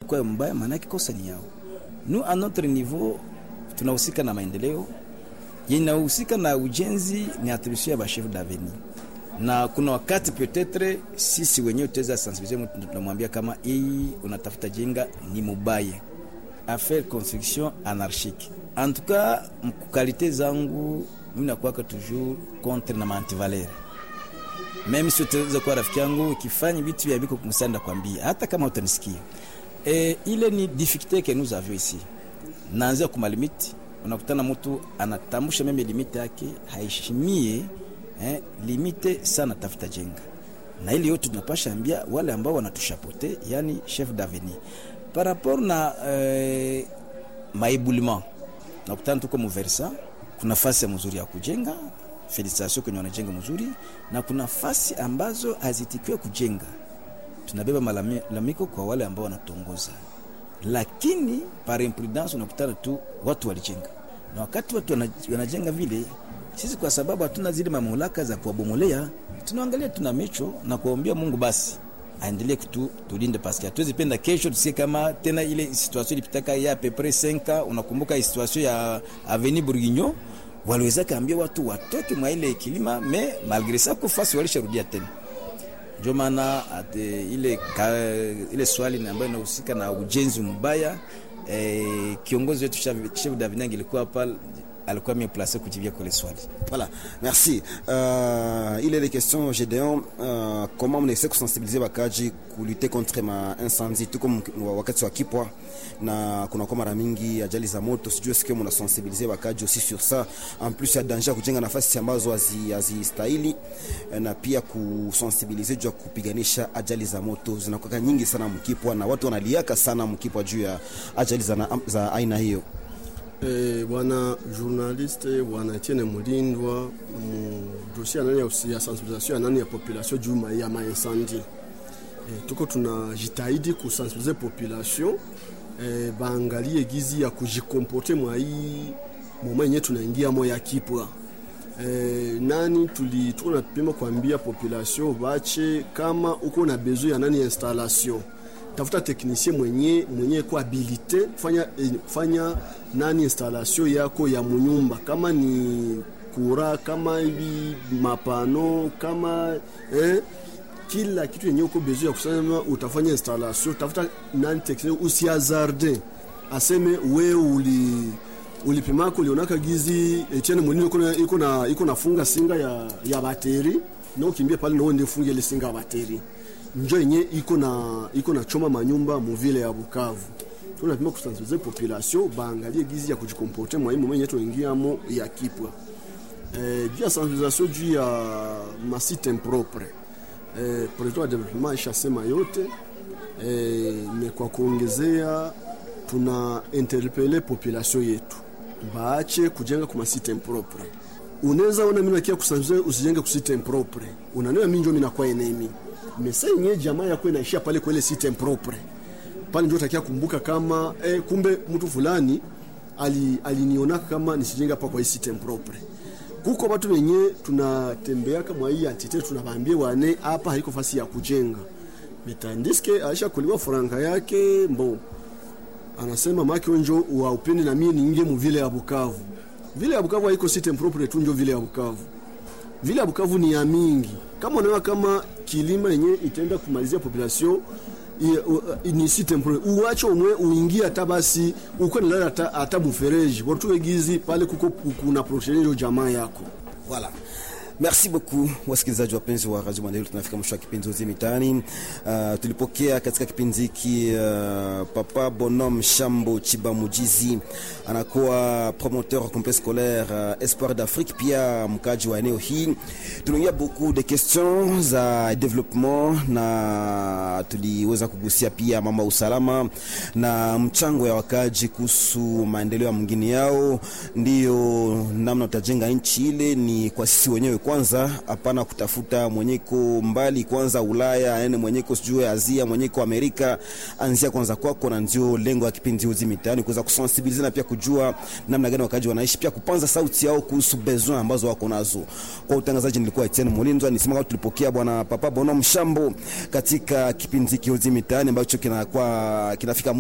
inakuwa mbaya, maana yake kosa ni yao. Nous à notre niveau tunahusika na maendeleo, inahusika na ujenzi ni attribution ya ba chef d'avenir, na kuna wakati peut-être sisi wenyewe tutaweza sensibiliser mtu, tunamwambia kama hii unatafuta jenga ni mubaya, affaire construction anarchique. En tout cas mkukalite zangu mimi nakuwaka toujours contre na mantivalere meme si utaweza kuwa rafiki yangu ukifanya vitu vya biko kumsanda kwambia hata kama utanisikia e, ile ni difficulté que nous avions ici naanzia kuma limiti unakutana mtu anatambusha meme limite yake haishimie eh, limite sana tafuta jenga na ile yote tunapasha ambia wale ambao wanatushapote yani chef d'avenir par rapport na eh, maéboulement nakutana tuko muversa kuna fasi ya mzuri ya kujenga felicitation kwenye wanajenga mzuri na kuna fasi ambazo hazitikiwe kujenga tunabeba malalamiko kwa wale ambao wanatongoza lakini par imprudence unakutana tu watu walijenga na wakati watu wanajenga vile sisi kwa sababu hatuna zile mamlaka za kuwabomolea tunaangalia tuna mecho na kuombea Mungu basi aendelee kutu tulinde paske hatuwezi penda kesho tusikie kama tena ile situation ilipitaka ya pepre 5 unakumbuka situation ya Avenue Bourguignon waliweza kaambia watu watoke mwa ile kilima me malgré ça kufasi walisharudia tena ndio maana ile, ka, ile swali ambayo inahusika na ujenzi mbaya eh, kiongozi wetu chef Davinangi ilikuwa hapa alikuwa mieux placé kujibia kwa swali. Voilà, merci. Euh, il est des questions Gédéon, euh, comment mnaweza kusensibiliser wakaji kulite contre ma incendie tuko wakati wa kipwa na kuna kwa mara mingi ajali za moto, sijui sikio mna sensibiliser wakaji aussi sur ça, en plus ya danger kujenga nafasi ambazo hazistahili na pia kusensibiliser juu ya kupiganisha ajali za moto zinakuwa nyingi sana mkipwa na watu wanaliaka sana mkipwa juu ya ajali za, za aina hiyo. Eh, bwana journaliste bwana Etienne Mulindwa mu dossier anani ya sensibilisation anani ya population juu ya maincendie eh, tuko tunajitahidi kusensibilize population eh, baangalie gizi ya kujikomporte mwa hii moma yenye tunaingia mo ya kipwa eh, nani tuli tuko napima kuambia population bache kama uko na besoin ya nani installation tafuta teknisien mwenye mwenye ko habilite kufanya, eh, kufanya nani installation yako ya munyumba kama ni kura kama hivi mapano kama eh, kila kitu yenye uko besoin ya kusema utafanya installation tafuta nani teknisien usiazarde aseme we uli ulipimako ulionaka gizi Etienne Munini iko na iko nafunga singa ya ya bateri na ukimbia pale na uende funge ile singa ya bateri njo yenye iko na iko na choma manyumba muvile ya Bukavu. Tunapima kusensibilize population baangalie gizi ya kujikomporte mwa hii mwenye tuingiamo ya kipwa. Eh, juu ya sensibilisation juu ya masite impropre. Eh, projet wa development ishasema yote. Eh, ni kwa kuongezea tuna interpele population yetu baache kujenga kwa masite impropre. Unaweza ona mimi nakia kusensibilize usijenge kusite impropre. Unaniona mimi ndio mimi nakuwa enemy mesa yenyewe jamaa yako inaishia pale kwa ile site impropre pale, ndio utakia kumbuka kama eh, kumbe mtu fulani aliniona ali kama nisijenga hapa kwa hii site impropre. Kuko watu wenye tunatembea kama hii entite tunawaambia wane hapa haiko fasi ya kujenga metandiske aisha kuliwa franga yake mbo anasema maki onjo wa upende na mimi niingie mu vile ya Bukavu. Vile ya Bukavu haiko site impropre tu, njo vile ya Bukavu. Vile ya Bukavu ni ya mingi kama unaona kama kilima yenye itaenda kumalizia population ni site impropre, uache umwe uingie hata basi uko nalala hata hata mfereji watu gizi pale kuko kuna protection jamaa yako voilà. Merci beaucoup wasikilizaji wapenzi wa Radio Maendeleo, tunafika mwisho wa kipindi Uzi Mitaani. Uh, tulipokea katika kipindi hiki uh, Papa Bonhomme Shambo Chiba Mujizi anakuwa promoteur wa complexe scolaire uh, Espoir d'Afrique, pia mkaji wa eneo hii. Tuliongea beaucoup de questions za development na tuliweza kugusia pia mambo ya usalama na mchango ya wakaji kuhusu maendeleo ya mwingine yao, ndiyo namna utajenga nchi ile ni kwa sisi wenyewe kwanza, hapana kutafuta mwenyeko mbali kwanza Ulaya aende mwenyeko sijui Asia mwenyeko Amerika, anzia kwanza kwako, na ndio lengo ya kipindi Uzi Mitaani, kuweza kusensibilize na pia kujua namna gani wakaji wanaishi, pia kupanza sauti yao kuhusu besoin ambazo wako nazo. Kwa utangazaji nilikuwa Etienne Mulindwa, nisema kama tulipokea bwana Papa Bonhomme Shambo katika kipindi hiki Uzi Mitaani ambacho kinakuwa kinafika